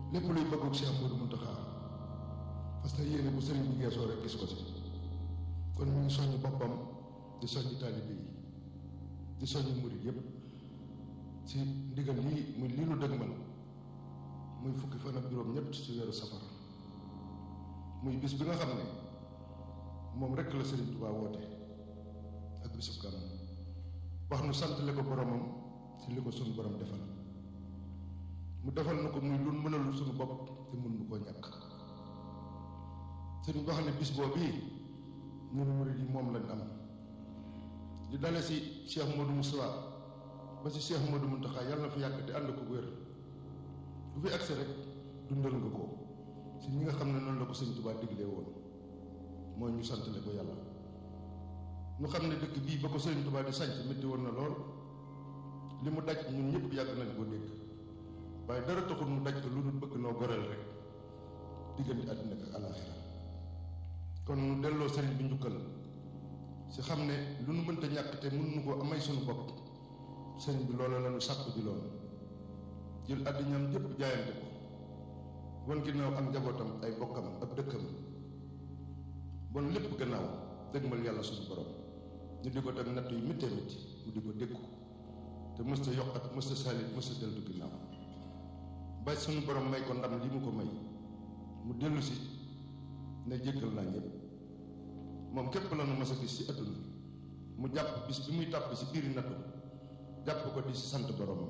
lépp luy bëggug Cheikh Modou Mountakha parce que yéene bu sëriñ bi geesoo rek gis ko ci kon mu ngi soññ boppam di soññ taalibe yi di soññ murid yépp ci ndigal lii muy lii lu dëgmal muy fukki fan ak juróom ñett ci weeru safar muy bis bi nga xam ne moom rekk la Sëriñ Tuubaa woote ak bisub gàmm wax nu santale ko boromam ci li ko sunu borom defal mu defal na ko muy lu mënalul sunu bopp te mun nu koo ñàkk sëriñ wax ne bis boobu ñun murid yi moom lañ am di dale ci Cheikh Modou Moussa ba ci Cheikh Modou Mountakha yàlla na fi yàgg te ànd ko wér bu fi agsi rek dundal nga ko ci ñi nga xam ne noonu la ko sëñ Tuubaa diglee woon mooy ñu santale ko yàlla ñu xam ne dëkk bii ba ko sëñ Tuubaa di sanc métti woon na lool li mu daj ñun ñëpp yàgg nañ koo dégg waaye dara taxul mu daj ko lu dul bëgg noo goreel rek diggante àddina ak alaaxira kon nu delloo sëriñ bi njukkal ci xam ne lu nu mënta ñàkk te mën nu ko amay suñu bopp sëriñ bi loola la nu sàkku ji lool jël àddinaam jëpp jaayante ko wan ginnaaw ak njabootam ay bokkam ab dëkkam bon lépp gannaaw dëgmal yàlla suñu borom ñu di ko teg natt yu méttee métti mu di ko dékku te mësta yokkat mësta salit mësta deltu ginnaaw ba suñu borom may ko ndam li mu ko may mu dellu si ne jéggal naa ñëpp moom képp la nu mas a gis ci àdduna mu jàpp bis bi muy tàpp ci biiri nattu jàpp ko di ci sant boromam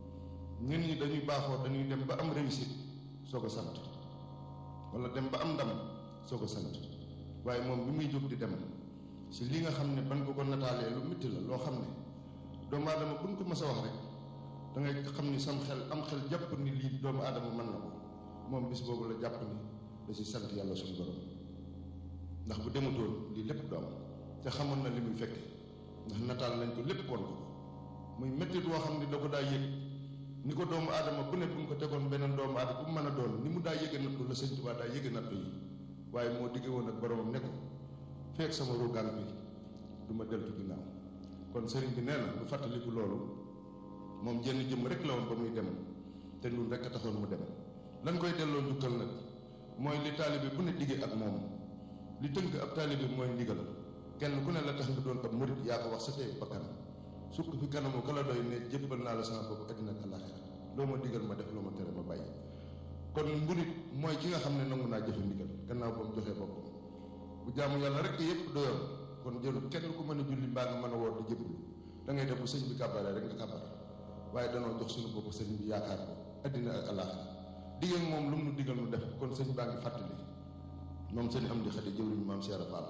ñun ñi dañuy baaxoo dañuy dem ba am réussite soo ko sant wala dem ba am ndam soo ko sant waaye moom bi muy jóg di dem ci li nga xam ne ban ko ko nataalee lu métti la loo xam ne doomu aadama buñ ko mës a wax rek da ngay xam ni sam xel am xel jàpp ni lii doomu aadama mën na ko moom bis boobu la jàpp ni da ci sant yàlla suñu borom ndax bu demutoon lii lépp du am te xamoon na li muy fekke ndax nataal nañ ko lépp woon ko muy métti boo xam ne da ko daa yëg ni ko doomu aadama bu ne bu ñu ko tegoon beneen doomu aadama bu mu mën a doon ni mu daa yëge nattu la sëñ Tuubaa daa yëge nattu yi waaye moo digge woon ak boromam ne ko feek sama ruugaan bi du ma deltu ginnaaw kon sëriñ bi nee na lu fàttaliku loolu moom jenn jëmm rek la woon ba muy dem te ñun rek a taxoon mu dem lan koy delloo njukkal nag mooy li taalibe bu ne digge ak moom li tënk ab taalibe mooy ndigal kenn ku ne la tax nga doon ab murit yaa ko wax sa tey bakkan sukk fi kanamu kala doy ne jébbal naa la sama bopp àddina ak àllaaxira loo ma digal ma def loo ma tere ma bàyyi kon murit mooy ki nga xam ne nangu naa jëfe ndigal gannaaw ba mu joxee boppam bu jaamu yàlla rek yépp doyoon kon jëlul kenn ku mën a julli mbaa nga mën a woor di jébbalu da ngay def bu sëñ bi kàbbaree rek nga kàbbar waaye danoo jox suñu bopp sëñ bi yaakaar ko àddina ak àllaaxira digal moom lu mu nu digal nu def kon sëñ baa ngi fàttali moom sëñ am di xadi jëwriñ maam Cheikh Fall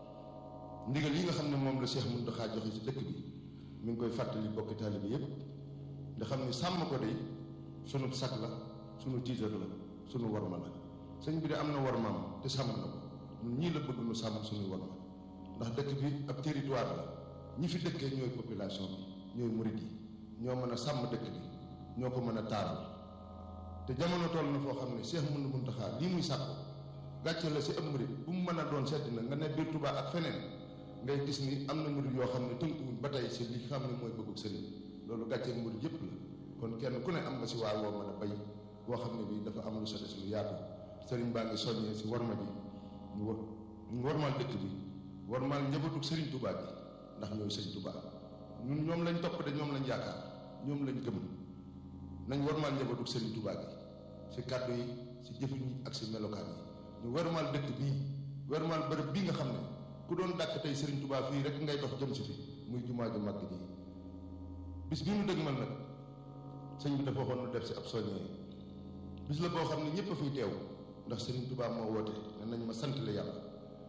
ndigal yi nga xam ne moom la Cheikh Mountakha joxe ci dëkk bi mi ngi koy fàttali bokki taalibe yépp nga xam ni sàmm ko de sunu sag la sunu tiitar la sunu warma la sëñ bi de am na warmaam te sàmm na ko ñun ñii la bëgg nu sàmm suñu warma ndax dëkk bi ab territoire la ñi fi dëkkee ñooy population bi ñooy murid yi ñoo mën a sàmm dëkk bi ñoo ko mën a taaral te jamono toll na foo xam ne Cheikh Mountakha Mountakha lii muy sàkku gàcce la si ab murid bu mu mën a doon sedd na nga ne biir Touba ak feneen ngay gis ni am na murid yoo xam ne tënkuwuñ ba tey si li xam ne mooy bëggug sëriñ loolu gàcce ak murid yépp la kon kenn ku ne am nga si waa woo mën a bay boo xam ne bii dafa am lu sa des lu yaatu sëriñ baa ngi soññee si warma ji ñu war ñu warmaal dëkk bi warmaal njabootug sëriñ Touba bi ndax ñooy sëriñ Touba ñun ñoom lañ topp de ñoom lañ yaakaar ñoom lañ gëm nañ warmaal njabootug sëriñ Touba bi si kàddu yi si jëfin yi ak si melokaan yi ñu warmaal dëkk bii warmaal bërëb bii nga xam ne ku doon dàkk tey sëriñ Touba fii rek ngay dox jëm si fi muy jumaa ju màgg ji bis bi mu dëgg man nag sëñ bi dafa waxoon nu def si ab soññee bis la boo xam ne ñëpp a fiy teew ndax sëriñ Touba moo woote ne nañ ma sant la yàlla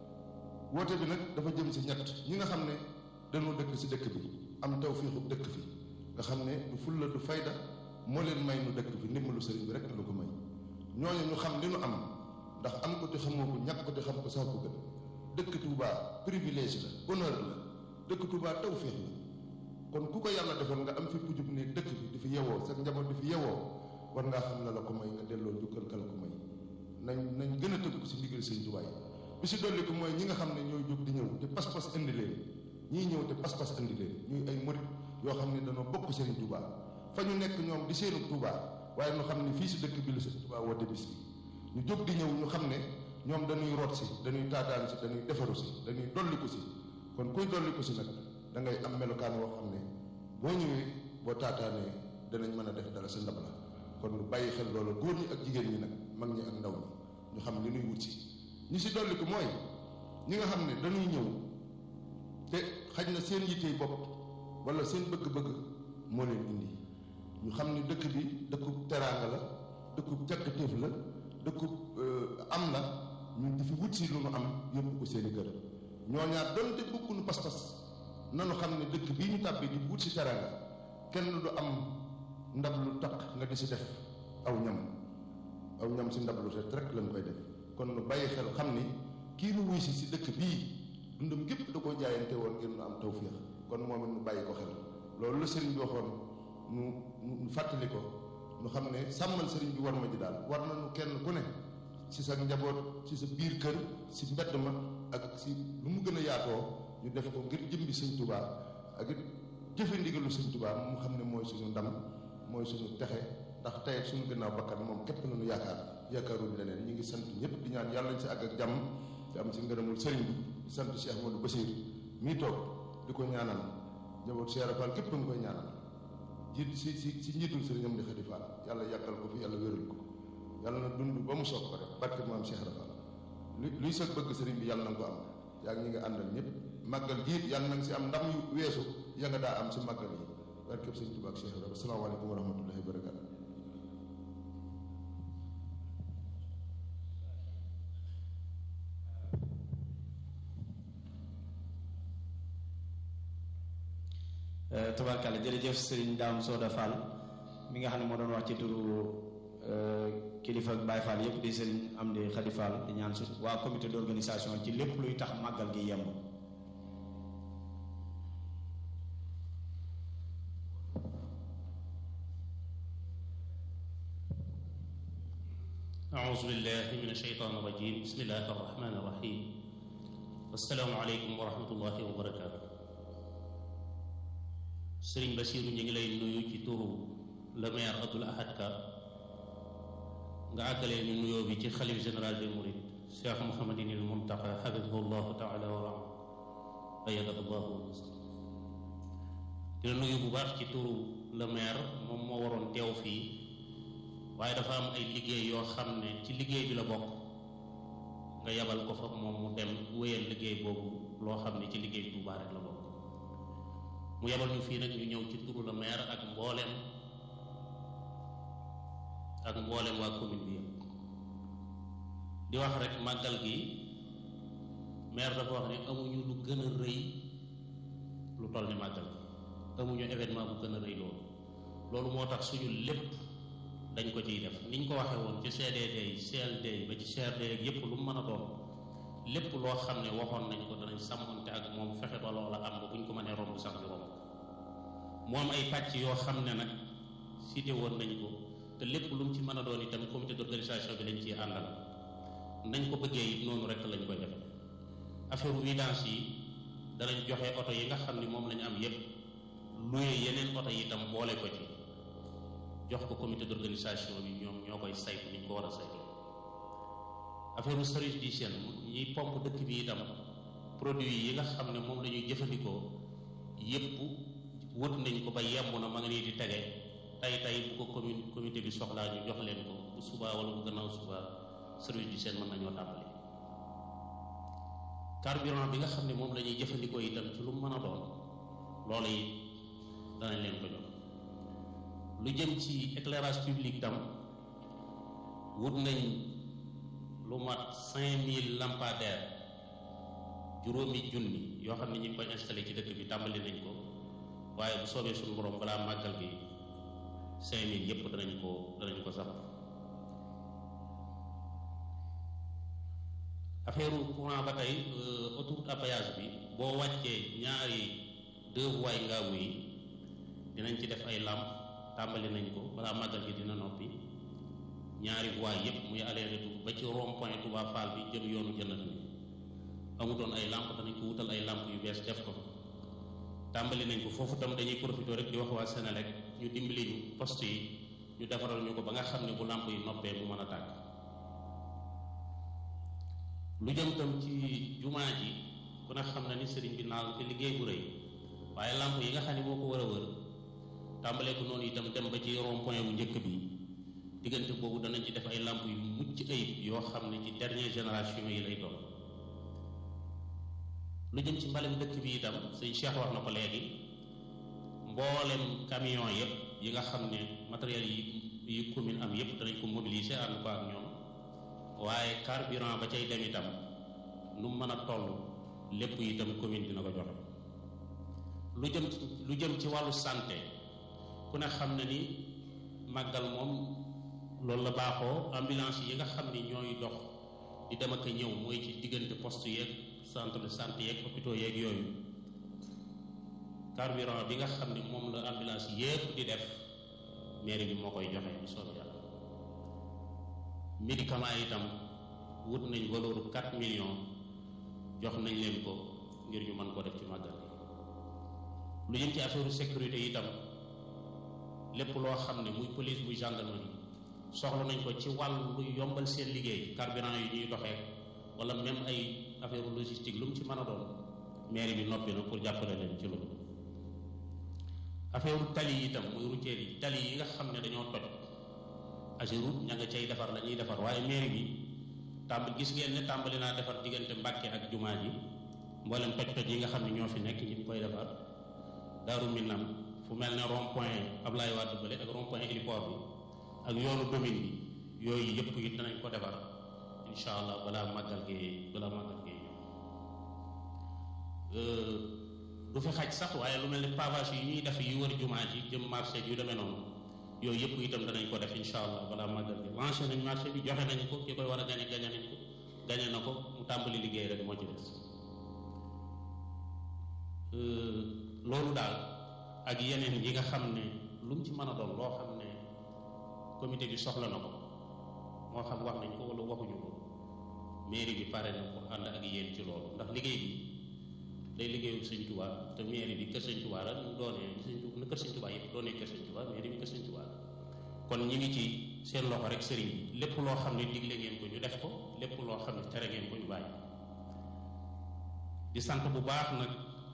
woote bi nag dafa jëm si ñett ñi nga xam ne dañoo dëkk si dëkk bi am taw fiixu dëkk fi nga xam ne du fulla du fayda moo leen may nu dëkk fi ndimbalu sëriñ bi rek lu ko may ñooñu ñu xam li nu am ndax am ko te xamoo ko ñàkk ko te xam ko sax ko gën dëkk Touba privilège la honneur la dëkk Touba taw fiix la kon ku ko yàlla defal nga am fi pujub ne dëkk bi di fi yewoo sa njaboot di fi yewoo war ngaa xam ne la ko may nga delloo njukkal kala ko may nañ nañ gën a tënk si ndigal sëñ Touba yi bi si dolli ko mooy ñi nga xam ne ñooy jóg di ñëw te pas-pas indi leen ñii ñëw te pas-pas indi leen ñuy ay murit yoo xam ne dañoo bokk Serigne Touba fa ñu nekk ñoom di seenu Touba waaye ñu xam ne fii si dëkk bi la Sëriñ Tuubaa woote bis bi ñu jóg di ñëw ñu xam ne ñoom dañuy root si dañuy taataan si dañuy defaru si dañuy dolliku si kon kuy dolliku si nag da ngay am melokaan woo xam ne boo ñëwee boo taataanee danañ mën a def dara sa ndab la kon lu bàyyi xel loolu góor ñi ak jigéen ñi nag mag ñi ak ndaw ñi ñu xam li nuy wut si ñi si dolliku mooy ñi nga xam ne dañuy ñëw te xaj na seen yittey bopp wala seen bëgg-bëgg moo leen indi ñu xam ni dëkk bi dëkkub teraanga la dëkkub càkkatéef la dëkkub am la ñun di fi wut si lu nu am yóbbu ko seeni kër ñooñaar donte bokkuñu pas-pas nanu xam ne dëkk bii ñu tàbbi di wut si teraanga kenn du am ndab lu taq nga di si def aw ñam aw ñam si ndab lu set rek lañ koy def kon nu bàyyi xel xam ni kii nu wuy si si dëkk bii dundam gépp da koo jaayante woon ngir nu am tawféex kon moom it nu bàyyi ko xel loolu la sëriñ bi waxoon nu nu fàttali ko nu xam ne sàmmal sëriñ bi war ma ji daal war nañu kenn ku ne si sa njaboot si sa biir kër si mbedd ma ak si lu mu gën a yaatoo ñu def ko ngir jëmbi sëñ tubaa ak it jëfe ndigalu sëñ tubaa mu xam ne mooy suñu ndam mooy suñu texe ndax tey ak suñu gannaaw bakkan moom képp nañu yaakaar yaakaaruñu leneen ñu ngi sant ñëpp di ñaan yàlla nañ si àgg ak jàmm te am si ngërëmul sëriñ bi di sant Cheikh Ahmadou Bassir mii toog di ko ñaanal njaboot Cheikh Fall képp nga koy ñaanal jiit si si si njiitul sëriñam di Xadi Fall yàlla yàggal ko fi yàlla wéral ko yàlla na dund ba mu soog ko def barke maam Cheikh Fall luy luy sa bëgg sëriñ bi yàlla na nga ko am yaa ngi ñi nga àndal ñëpp màggal jiit yàlla na nga si am ndam yu weesu ya nga daa am si màggal yi barkeb sëriñ Tuubaa ak Cheikh Fall asalaamaaleykum wa rahmatullahi wa barakatu tabarkàlla jërëjëf sëriñ Daam Sooda Fall mi nga xam ne moo doon wax ci turu kilifa ak Baay Fall yépp di sëriñ Amdi Xadi Fall di ñaan su waa comité d'organisation ci lépp luy tax màggal gi yemb أعوذ بالله من الشيطان الرجيم بسم الله الرحمن الرحيم السلام عليكم ورحمة الله وبركاته sëriñ Basiiru ñu ngi lay nuyu ci turu le maire Abdoul Ahad Ka nga àggalee ñu nuyoo bi ci xalif général des mourides Cheikh Mouhamadinil Muntaqa xafidahu llahu taala wa raa ayadahu llahu dina nuyu bu baax ci turu le maire moom moo waroon teew fii waaye dafa am ay liggéey yoo xam ne ci liggéey bi la bokk nga yabal ko fa moom mu dem wéyal liggéey boobu loo xam ne ci liggéey Tuubaa rek la bokk mu yebal ñu fii nag ñu ñëw ci turu la maire ak mbooleem ak mbooleem waa commune bi yëpp di wax rek màggal gi maire dafa wax ne amuñu lu gën a rëy lu toll ni màggal gi amuñu événement bu gën a rëy loolu loolu moo tax suñu lépp dañ ko ciy def niñ ko waxee woon ci CDD yi CLD yi ba ci CRD ak yépp lu mu mën a doon lépp loo xam ne waxoon nañ ko danañ sàmmante ak moom fexe ba loola am ba buñ ko mënee romb sax ñu romb mu am ay pàcc yoo xam ne nag cité woon nañ ko te lépp lu mu ci mën a doon itam comité d'organisation bi lañ ciy àndal nañ ko bëggee it noonu rek lañ koy def affaire vidange yi danañ joxe oto yi nga xam ne moom lañu am yépp luye yeneen oto yi itam boole ko ci jox ko comité d'organisation bi ñoom ñoo koy saytu ni ñu ko war a saytu affaire service d'hygiène ñiy pompe dëkk bi itam produit yi nga xam ne moom la ñuy jëfandikoo yépp wut nañ ko ba yemb na ma nga nii di tege tay tay bu ko commune comité bi soxlaa ñu jox leen ko bu subaa wala bu gannaaw subaa service d'hygiène mën nañoo tàmbali carburant bi nga xam ne moom la ñuy jëfandikoo itam ci lu mën a doon loolu yi danañ leen ko jox lu jëm ci éclairage public tam wut nañ lu mat cinq mille lampadaires juróomi junni yoo xam ne ñu ngi koy installé ci dëkk bi tàmbali nañ ko waaye bu soobee suñu borom balaa màggal gi cinq mille yépp danañ ko danañ ko sax affaire courant ba tey autoroute à péage bi boo wàccee ñaari deux voies ngaabu yi dinañ ci def ay làmp tàmbali nañ ko balaa màggal gi dina noppi ñaari voies yépp muy aller retour ba ci rond point Touba Fall bi jëm yoonu jënat bi amutoon ay làmp danañ ko wutal ay làmp yu bees def ko tàmbali nañ ko foofu tam dañuy profité rek di wax waa Sénélec ñu dimbali ñu poste yi ñu defaral ñu ko ba nga xam ne bu làmp yi noppee mu mën a tàkk lu jëm tam ci jumaa ji ku ne xam na ni sëriñ bi naal te liggéey bu rëy waaye làmp yi nga xam ne moo ko war a wër tàmbalee ko noonu itam dem ba ci rond point bu njëkk bi diggante boobu danañ ci def ay làmp yu mucc ayib yoo xam ne ci dernière génération yi lay doon lu jëm ci mbalem dëkk bi itam sëñ Cheikh wax na ko léegi mboolem camion yëpp yi nga xam ne matériel yi yi commune am yëpp danañ ko mobiliser ànd ko ak ñoom waaye carburant ba cay dem itam nu mu mën a toll lépp itam commune dina ko joxe lu jëm lu jëm ci wàllu santé ku ne xam ne ni màggal moom loolu la baaxoo ambulance yi nga xam ni ñooy dox di dem ak a ñëw mooy ci diggante poste yeeg centre de santé yeeg hôpitaux yeeg yooyu carburant bi nga xam ni moom la ambulance yépp di def mairie bi moo koy joxe bu soobee yàlla médicament itam wut nañ valeur 4 millions jox nañ leen ko ngir ñu mën ko def ci màggal lu jëm ci affaire sécurité itam lépp loo xam ne muy police muy gendarmerie soxla nañ ko ci wàllu lu yombal seen liggéey carburant yi ñuy doxee wala même ay affaire logistique lu mu ci mën a doon mairie bi noppi na pour jàppale leen ci loolu affaire tali yi itam muy routière yi tali yi nga xam ne dañoo toj Ageroute ña nga cay defar la ñuy defar waaye mairie bi tàmbali gis ngeen ne tàmbali naa defar diggante Mbàkke ak jumaa ji mboolem toj-toj yi nga xam ne ñoo fi nekk ñu ngi koy defar Daaru Minam fu mel ne rond point Ablaye Wade bële ak rond point héliport bi ak yoonu domine bi yooyu yëpp it danañ ko defar incha allah balaa màggal gi balaa màggal gi du fi xaj sax waaye lu mel ne pavage yi ñuy def yu wër jumaa ji jëm marché yu demee noonu yooyu yëpp itam danañ ko def incha allah balaa màggal gi lancé nañ marché bi joxe nañ ko ki koy war a gañe gañe nañ ko gañe na ko mu tàmbali liggéey rek moo ci des loolu daal ak yeneen yi nga xam ne lu mu ci mën a doon loo xam ne comité bi soxla na ko moo xam wax nañ ko wala waxuñu ko mairie bi pare na pour ànd ak yéen ci loolu ndax liggéey bi day liggéeyu sëñ Tuubaa te mairie bi kër sëñ Tuubaa la ñu doonee sëñ na kër sëñ Tuubaa yëpp doonee kër sëñ Tuubaa mairie bi kër sëñ Tuubaa la kon ñi ngi ci seen loxo rek sëriñ bi lépp loo xam ne digle ngeen ko ñu def ko lépp loo xam ne tere ngeen ko ñu bàyyi di sant bu baax nag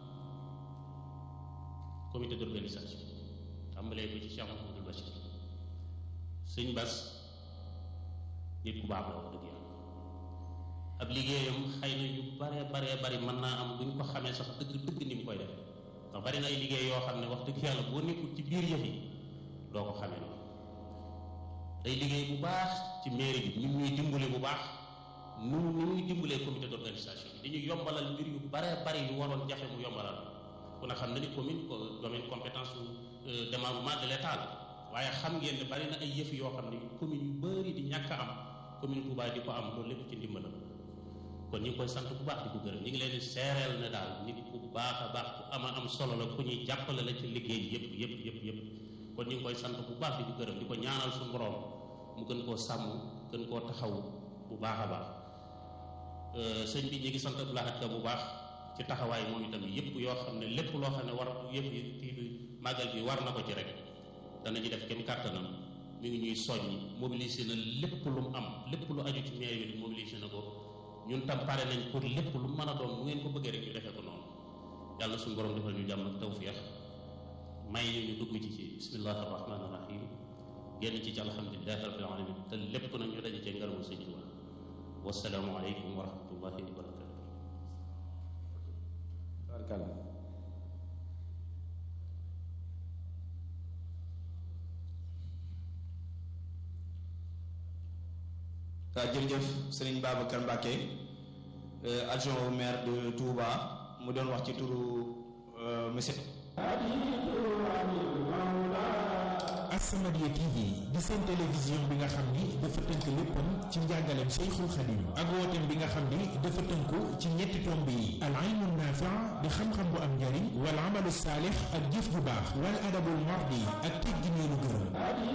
comité d'organisation tàmbalee ko ci Cheikh Mouhamadou Bachir sëñ Bas nit ku baax la wax dëgg yàlla ab liggéeyam xëy na yu bare bare bari mën naa am bu ñu ko xamee sax dëgg dëgg ni mu koy def ndax bari na ay liggéey yoo xam ne wax dëgg yàlla boo nekkul ci biir yëf yi doo ko xamee noonu day liggéey bu baax ci mairie bi ñu ñuy dimbale bu baax nu ni muy dimbalee comité d'organisation bi dañuy yombalal mbir yu bare bari yu waroon jafe mu yombalal ku ne xam na ni commune domaine compétence su démembrement de l'état la waaye xam ngeen ne bari na ay yëf yoo xam ne commune yu bari di ñàkk a am commune Touba di ko am loolu lépp ci ndimbalam kon ñu ngi koy sant bu baax di ko gërëm ñu ngi leen di seereel ne daal nit ku baax a baax ku ama am solo la ku ñuy jàppale la ci liggéey yëpp yëpp yëpp yëpp kon ñu ngi koy sant bu baax di ko gërëm di ko ñaanal suñu borom mu gën koo sàmm gën koo taxaw bu baax a baax sëñ bi ñu ngi sant Abdoulahat Ka bu baax ci taxawaay moom itam yëpp yoo xam ne lépp loo xam ne war yëpp yi màggal bi war na ko ci rek dana ci def kenn kàttanam mi ngi ñuy soññi mobilisé na lépp lu mu am lépp lu aju ci mairie bi mobilisé na ko ñun tam pare nañ pour lépp lu mën a doon mu ngeen ko bëggee rek ñu defee ko noonu yàlla suñu borom defal ñu jàmm ak tawfiix may ñu ñu dugg ci ci bismillahi rahmaani rahim génn ci ci alhamdulilahi rabbil alamin te lépp nag ñu daje cee ngërëmu sëñ Tuubaa wasalaamu aleykum wa rahmatullahi wa barakatu barkalla waaw jërëjëf sëriñ Babacar Mbacke adjoint au maire de Touba mu doon wax ci turu monsieur As-Samadiyya TV di seen télévision bi nga xam ni dafa tënk léppam ci njàngaleem Cheikhul Khadim ak wooteem bi nga xam ni dafa tënku ci ñetti tomb yi al ilmu naafi' di xam-xam bu am njariñ wal amalu saalix ak jëf ju baax wal adabul mardi ak teggin yu nu gërëm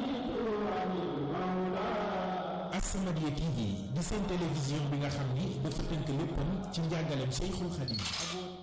As-Samadiyya TV di seen télévision bi nga xam ni dafa tënk léppam ci njàngaleem Cheikhul Khadim